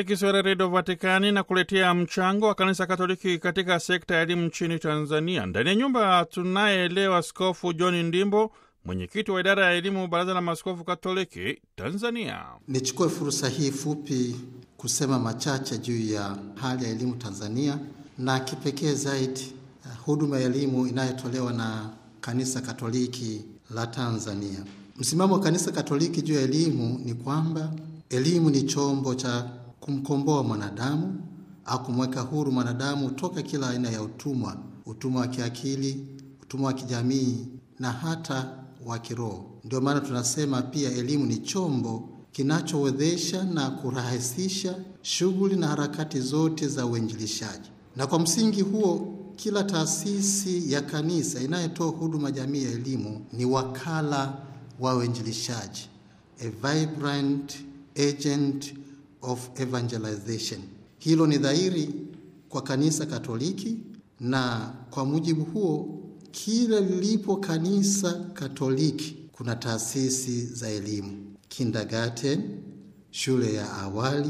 Kiswahili Redio Vatikani na kuletea mchango wa kanisa Katoliki katika sekta ya elimu nchini Tanzania. Ndani ya nyumba tunaye leo Askofu John Ndimbo, mwenyekiti wa idara ya elimu, Baraza la Maaskofu Katoliki Tanzania. Nichukue fursa hii fupi kusema machache juu ya hali ya elimu Tanzania na kipekee zaidi huduma ya elimu inayotolewa na kanisa Katoliki la Tanzania. Msimamo wa kanisa Katoliki juu ya elimu ni kwamba elimu ni chombo cha kumkomboa mwanadamu au kumweka huru mwanadamu toka kila aina ya utumwa, utumwa wa kiakili, utumwa wa kijamii na hata wa kiroho. Ndio maana tunasema pia elimu ni chombo kinachowezesha na kurahisisha shughuli na harakati zote za uinjilishaji. Na kwa msingi huo, kila taasisi ya kanisa inayotoa huduma jamii ya elimu ni wakala wa uinjilishaji, a vibrant agent of evangelization. Hilo ni dhahiri kwa kanisa Katoliki, na kwa mujibu huo, kila lilipo kanisa Katoliki kuna taasisi za elimu: kindergarten, shule ya awali,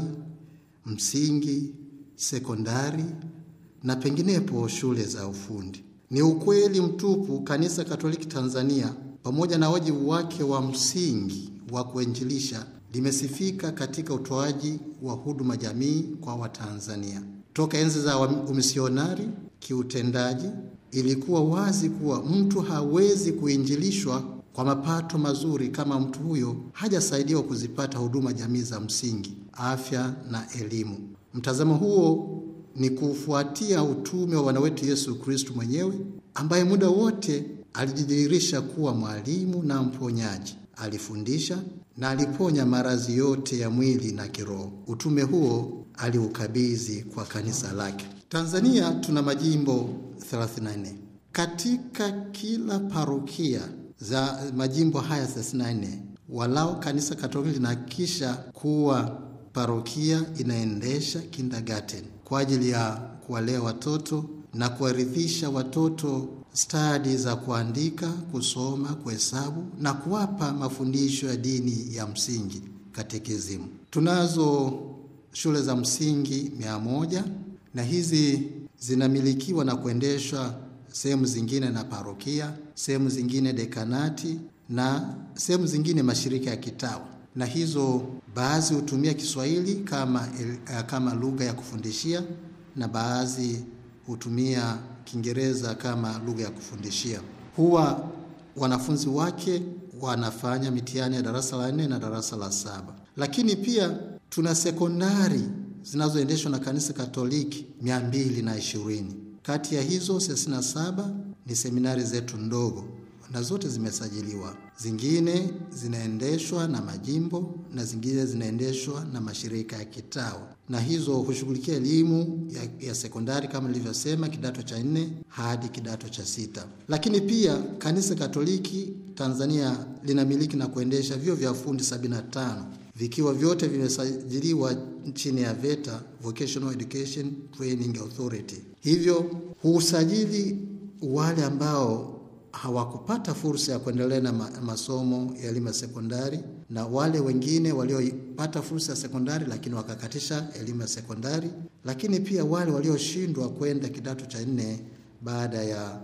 msingi, sekondari na penginepo shule za ufundi. Ni ukweli mtupu, kanisa Katoliki Tanzania pamoja na wajibu wake wa msingi wa kuinjilisha limesifika katika utoaji wa huduma jamii kwa Watanzania. Toka enzi za umisionari, kiutendaji ilikuwa wazi kuwa mtu hawezi kuinjilishwa kwa mapato mazuri kama mtu huyo hajasaidiwa kuzipata huduma jamii za msingi, afya na elimu. Mtazamo huo ni kufuatia utume wa Bwana wetu Yesu Kristu mwenyewe ambaye muda wote alijidhihirisha kuwa mwalimu na mponyaji. Alifundisha na aliponya maradhi yote ya mwili na kiroho. Utume huo aliukabidhi kwa kanisa lake. Tanzania tuna majimbo 34. Katika kila parokia za majimbo haya 34, walau kanisa Katoliki linahakikisha kuwa parokia inaendesha kindergarten kwa ajili ya kuwalea watoto na kuwarithisha watoto stadi za kuandika, kusoma, kuhesabu na kuwapa mafundisho ya dini ya msingi katekizimu. Tunazo shule za msingi mia moja na hizi zinamilikiwa na kuendeshwa sehemu zingine na parokia, sehemu zingine dekanati na sehemu zingine mashirika ya kitawa, na hizo baadhi hutumia Kiswahili kama, kama lugha ya kufundishia na baadhi hutumia Kiingereza kama lugha ya kufundishia. Huwa wanafunzi wake wanafanya mitihani ya darasa la nne na darasa la saba, lakini pia tuna sekondari zinazoendeshwa na kanisa Katoliki mia mbili na ishirini. Kati ya hizo thelathini na saba ni seminari zetu ndogo na zote zimesajiliwa. Zingine zinaendeshwa na majimbo na zingine zinaendeshwa na mashirika ya kitawa, na hizo hushughulikia elimu ya, ya sekondari kama nilivyosema, kidato cha nne hadi kidato cha sita. Lakini pia kanisa Katoliki Tanzania linamiliki na kuendesha vyuo vya ufundi 75 vikiwa vyote vimesajiliwa chini ya VETA, Vocational Education Training Authority. Hivyo huusajili wale ambao hawakupata fursa ya kuendelea na masomo ya elimu ya sekondari na wale wengine waliopata fursa ya sekondari lakini wakakatisha elimu ya sekondari, lakini pia wale walioshindwa kwenda kidato cha nne baada ya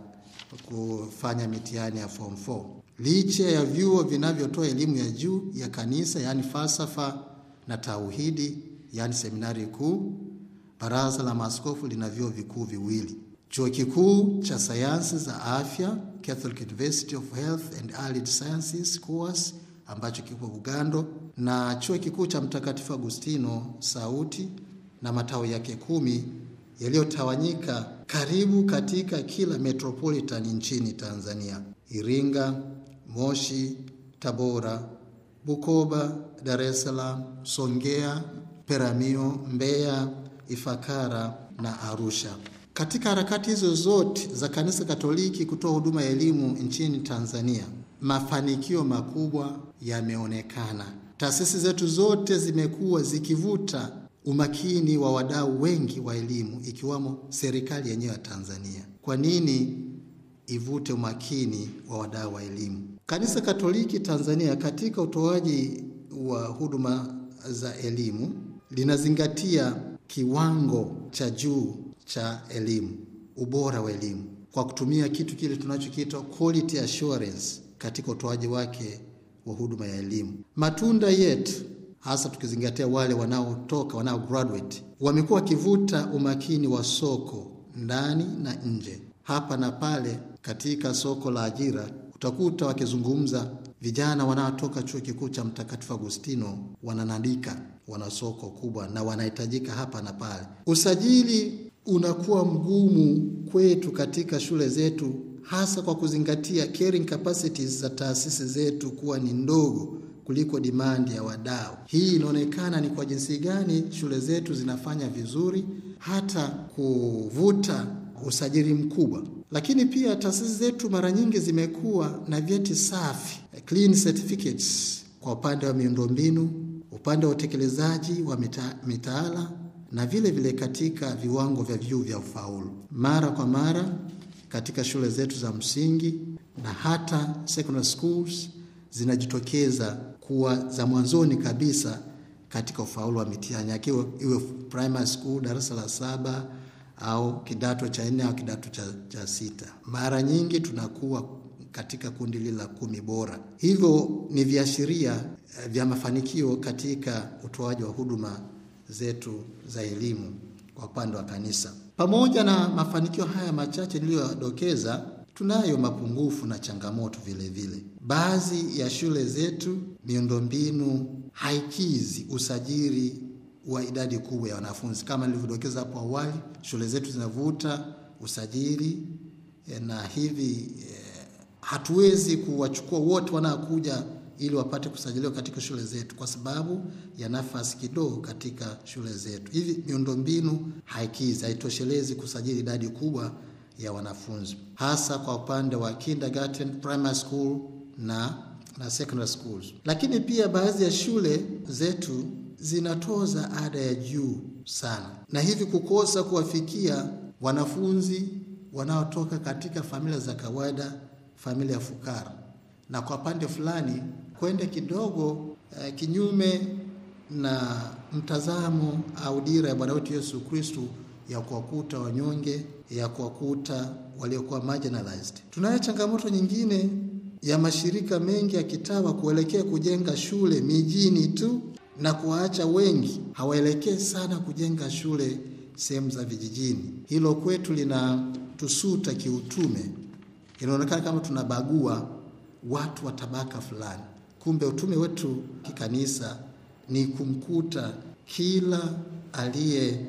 kufanya mitihani ya form 4. Licha ya vyuo vinavyotoa elimu ya juu ya kanisa, yaani falsafa na tauhidi, yaani seminari kuu, Baraza la Maaskofu lina vyuo vikuu viwili Chuo kikuu cha sayansi za afya Catholic University of Health and Allied Sciences course ambacho kipo Bugando na chuo kikuu cha Mtakatifu Agustino Sauti na matawi yake kumi yaliyotawanyika karibu katika kila metropolitan nchini Tanzania: Iringa, Moshi, Tabora, Bukoba, Dar es Salaam, Songea, Peramiho, Mbeya, Ifakara na Arusha. Katika harakati hizo zote za kanisa Katoliki kutoa huduma ya elimu nchini Tanzania, mafanikio makubwa yameonekana. Taasisi zetu zote zimekuwa zikivuta umakini wa wadau wengi wa elimu, ikiwamo serikali yenyewe ya Tanzania. Kwa nini ivute umakini wa wadau wa elimu? Kanisa Katoliki Tanzania katika utoaji wa huduma za elimu linazingatia kiwango cha juu cha elimu, ubora wa elimu kwa kutumia kitu kile tunachokiita quality assurance katika utoaji wake wa huduma ya elimu. Matunda yetu hasa tukizingatia wale wanaotoka wanao graduate wamekuwa wakivuta umakini wa soko ndani na nje, hapa na pale. Katika soko la ajira utakuta wakizungumza vijana wanaotoka chuo kikuu cha Mtakatifu Agustino wananadika, wana soko kubwa na wanahitajika hapa na pale. Usajili unakuwa mgumu kwetu katika shule zetu, hasa kwa kuzingatia carrying capacities za taasisi zetu kuwa ni ndogo kuliko dimandi ya wadau. Hii inaonekana ni kwa jinsi gani shule zetu zinafanya vizuri hata kuvuta usajili mkubwa, lakini pia taasisi zetu mara nyingi zimekuwa na vyeti safi, clean certificates, kwa upande wa miundombinu, upande wa utekelezaji wa mita, mitaala na vile vile katika viwango vya vyuo vya ufaulu. Mara kwa mara katika shule zetu za msingi na hata secondary schools zinajitokeza kuwa za mwanzoni kabisa katika ufaulu wa mitihani, akiwa iwe primary school darasa la saba au kidato cha nne au kidato cha, cha sita. Mara nyingi tunakuwa katika kundi lile la kumi bora. Hivyo ni viashiria vya mafanikio katika utoaji wa huduma zetu za elimu kwa upande wa kanisa. Pamoja na mafanikio haya machache niliyodokeza, tunayo mapungufu na changamoto vile vile. Baadhi ya shule zetu miundombinu haikizi usajili wa idadi kubwa ya wanafunzi. Kama nilivyodokeza hapo awali, shule zetu zinavuta usajili na hivi eh, hatuwezi kuwachukua wote wanaokuja ili wapate kusajiliwa katika shule zetu kwa sababu ya nafasi kidogo katika shule zetu. Hivi miundombinu haikizi, haitoshelezi kusajili idadi kubwa ya wanafunzi, hasa kwa upande wa kindergarten, primary school na na secondary schools. Lakini pia baadhi ya shule zetu zinatoza ada ya juu sana, na hivi kukosa kuwafikia wanafunzi wanaotoka katika familia za kawaida, familia fukara, na kwa pande fulani kwenda kidogo eh, kinyume na mtazamo au dira ya Bwana wetu Yesu Kristo ya kuwakuta wanyonge, ya kuwakuta waliokuwa marginalized. Tunayo changamoto nyingine ya mashirika mengi ya kitawa kuelekea kujenga shule mijini tu na kuwaacha wengi hawaelekee sana kujenga shule sehemu za vijijini. Hilo kwetu linatusuta kiutume, inaonekana kama tunabagua watu wa tabaka fulani. Kumbe utume wetu kikanisa ni kumkuta kila aliye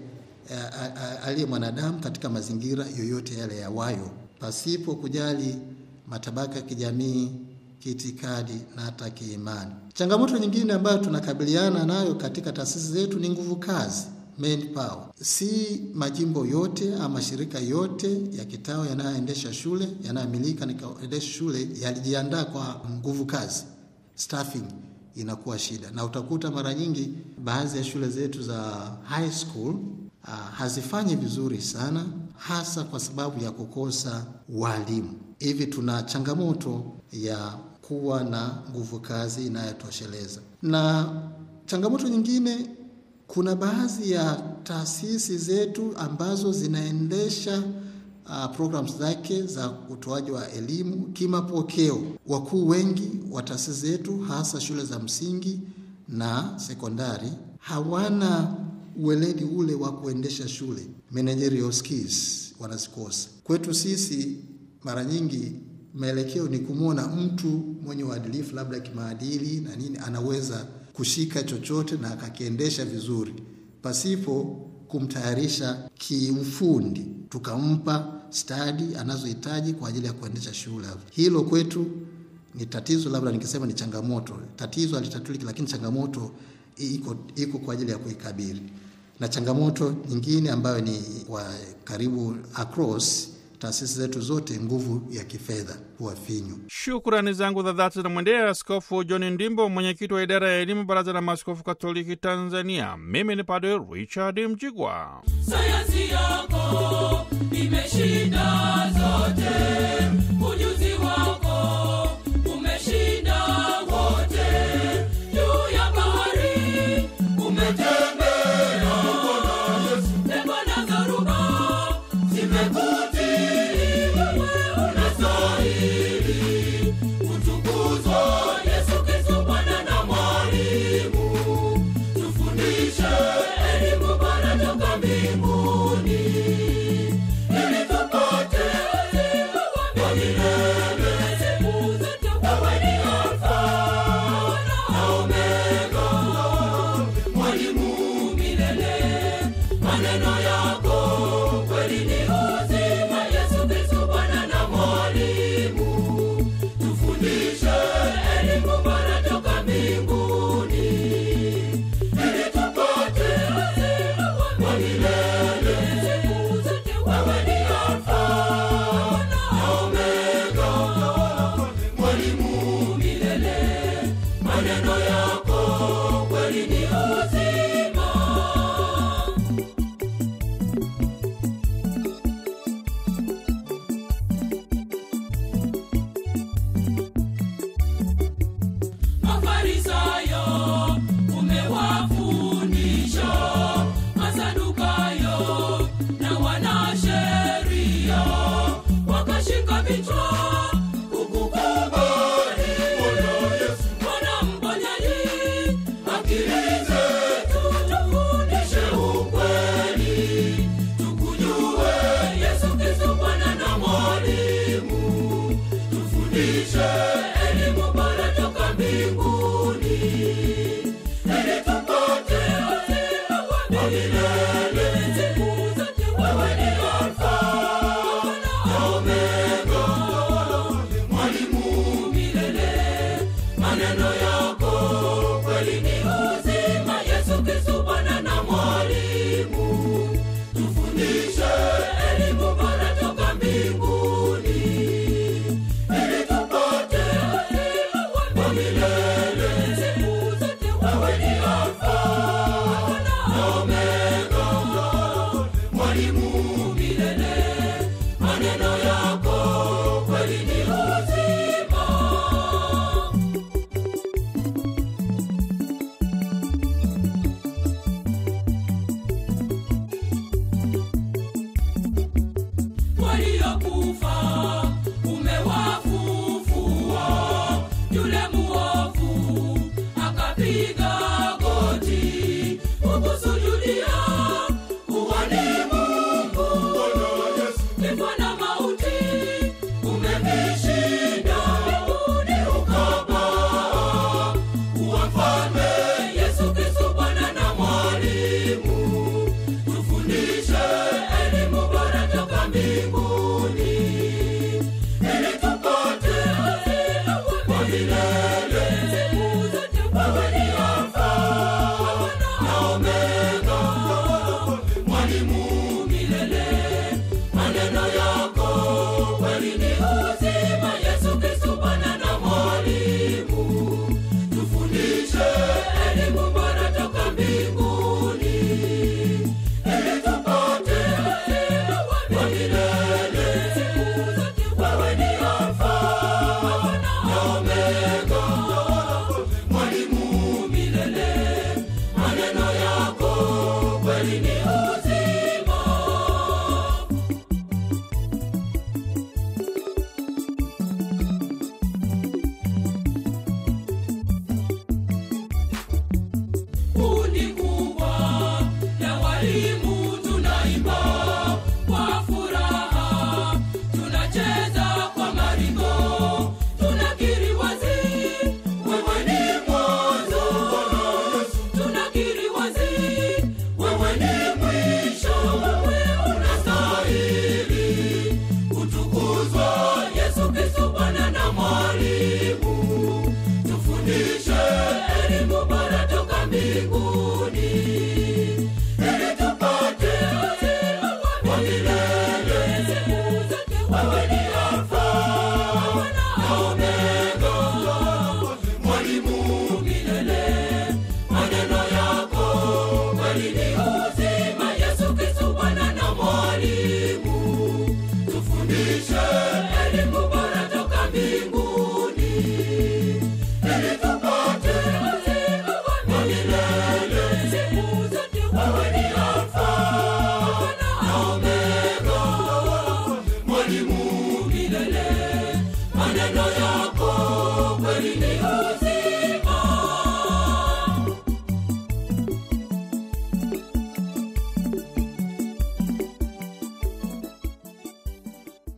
aliye mwanadamu katika mazingira yoyote yale yawayo, pasipo kujali matabaka ya kijamii, kiitikadi na hata kiimani. Changamoto nyingine ambayo tunakabiliana nayo katika taasisi zetu ni nguvu kazi, manpower. Si majimbo yote ama mashirika yote ya kitawa yanayoendesha shule yanayomilika nikaendesha shule yalijiandaa kwa nguvu kazi, staffing inakuwa shida, na utakuta mara nyingi baadhi ya shule zetu za high school uh, hazifanyi vizuri sana, hasa kwa sababu ya kukosa walimu. Hivi tuna changamoto ya kuwa na nguvu kazi inayotosheleza. Na changamoto nyingine, kuna baadhi ya taasisi zetu ambazo zinaendesha uh, programs zake za utoaji wa elimu kimapokeo. Wakuu wengi wa taasisi zetu, hasa shule za msingi na sekondari, hawana uweledi ule wa kuendesha shule, managerial skills wanazikosa. Kwetu sisi mara nyingi maelekeo ni kumwona mtu mwenye uadilifu labda kimaadili na nini, anaweza kushika chochote na akakiendesha vizuri pasipo kumtayarisha kiufundi, tukampa stadi anazohitaji kwa ajili ya kuendesha shule. Hilo kwetu ni tatizo, labda nikisema ni changamoto. Tatizo halitatuliki, lakini changamoto iko, iko kwa ajili ya kuikabili. Na changamoto nyingine ambayo ni kwa karibu across taasisi zetu zote, nguvu ya kifedha huwa finyu. Shukrani zangu za dhati zinamwendea Askofu John Ndimbo, mwenyekiti wa idara ya elimu, Baraza la Maaskofu Katoliki Tanzania. Mimi ni Padre Richard Mjigwa. Sayansi yako imeshinda zote, ujuzi wako umeshinda wote, juu ya bahari umetembea maneno yako kweli ni uzima. Mafarisayo umewafundisha, Masadukayo na wanasheria wakashika vichwa kukukubali Bwana mponyaji, akili zetu tufundishe ukweli, tukujue Yesu Kristo Bwana na mwalimu, tufundishe elimu bora toka mbinguni, ili tupate uzima wa milele. Siku zote wewe ni Alfa na Omega, mwalimu milele. Maneno yako kweli ni uzima, Yesu Kristo Bwana na mwalimu, tufundishe elimu bora toka mbinguni ili tupate uzima wa milele. Siku zote wewe ni Alfa na Omega, mwalimu milele. Maneno yako kweli ni uzima. waliokufa umewafufua. Yule muovu akapiga goti kukusujudia, uwani Mungu. Kifo na mauti umevishinda, mbinguni ukapaa. Uwa mfalme Yesu Kristo Bwana na mwalimu tufundishe elimu bora toka mbinguni ili tupate uzima wa milele. Siku zote wewe ni Alfa na Omega, mwalimu milele. Maneno yako kweli ni uzima, Yesu Kristo Bwana na mwalimu tufundishe elimu bora toka mbinguni ili tupate uzima wa milele. Siku zote wewe ni Alfa na Omega, mwalimu milele. Maneno yako kweli ni uzima. kundi kubwa la walimu tunaimba kwa furaha, tunacheza kwa maringo, tunakiri wazi wewe ni mwanzo, tunakiri wazi wewe ni mwisho, wewe unastahili kutukuzwa, Yesu Kristo Bwana na mwalimu tufundishe elimu bora toka mbinguni ili tupate uzima wa milele. Siku zote wewe ni Alfa na Omega, mwalimu milele. Maneno yako kweli ni uzima, Yesu Kristo Bwana na mwalimu tufundishe elimu bora toka mbinguni ili tupate uzima wa milele. Siku zote wewe ni Alfa na Omega, mwalimu milele. Maneno yako kweli ni uzima.